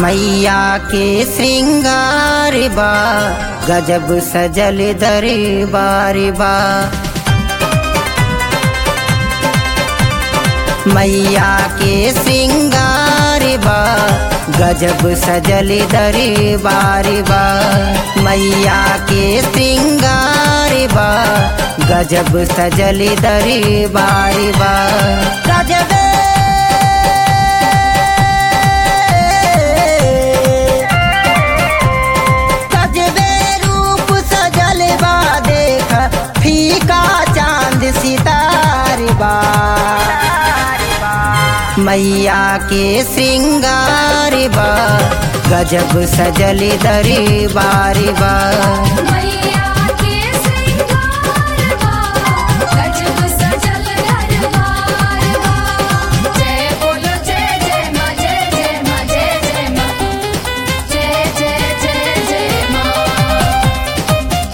मैया के श्रृंगार बा गजब सजल दरबार बा मैया के श्रृंगार बा गजब सजल दरबार बा मैया के श्रृंगार बा गजब सजल दरबार बा गजब गजबे रूप सजल बा देख फीका चांद सितार बा मैया के श्रृंगार बा गजब सजल दरबार बा मैया के श्रृंगार बा गजब सजल दरबार बा जय बोलो जय जय मां जय जय मां जय जय मां जय जय जय जय मां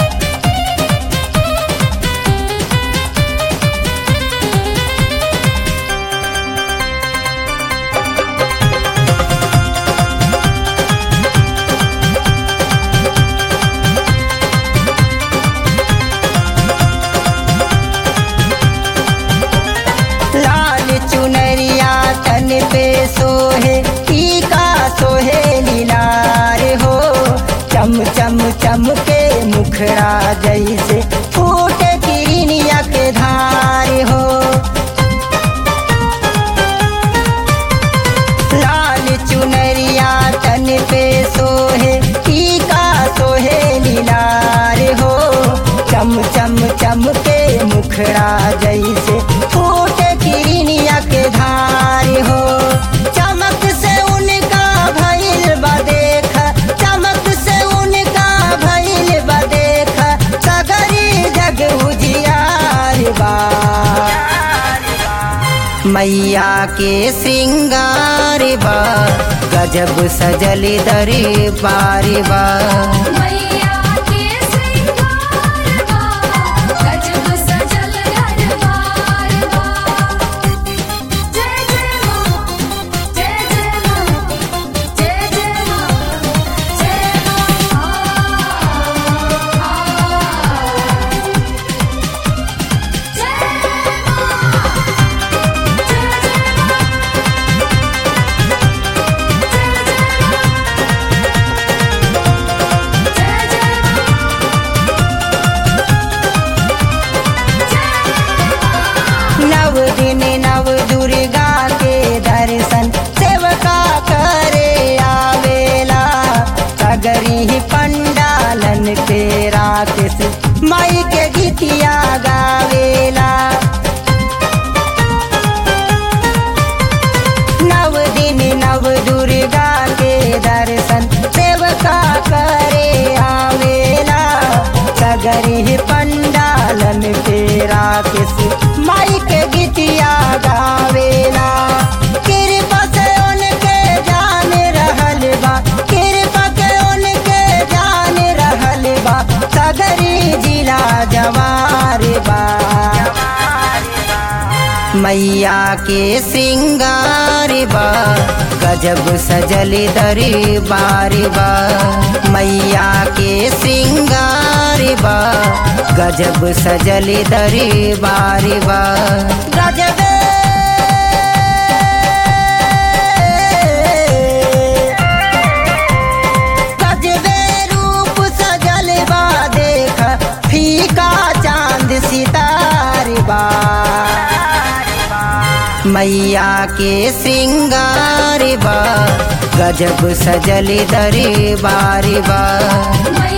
लाल चुनरिया तन पे सोहे टीका सोहे लीलार हो चम चम चम के मुखड़ा जैसे फूट किरनिया के धार हो लाल चुनरिया तन पे सोहे टीका सोहे लीलार हो चम चम चम के मुखड़ा जैसे फूट किरनिया के धार हो चमक से उनका भइल बा देख चमक से उनका भइल बा देख सगरी जग उजियार बा मैया के श्रृंगार बा गजब सजल दरबार बा मैया के श्रृंगार बा गजब सजल दरबार बा जय जय मां जय जय मां जय जय मां जय मां जय नव दिन नव दुर्गा के दर्शन सेवका करे आवेला सगरी ही पंडालन पे राकेश माई के गीतिया गावेला नव दिन नव दुर्गा के दर्शन सेवका करे आवेला सगरी पंडालन पे राकेश माई के गीतिया गावेला कृपा से उनके जान रहल बा कृपा के उनके जान रहल बा सगरी जिला जवार बा मैया के श्रृंगार बा गजब सजल दरबार बा मैया के श्रृंगार बा गजब सजल दरबार बा गजब गजबे रूप सजल बा देख फीका चांद सितार बा मैया के श्रृंगार बा गजब सजल दरबार बा मैया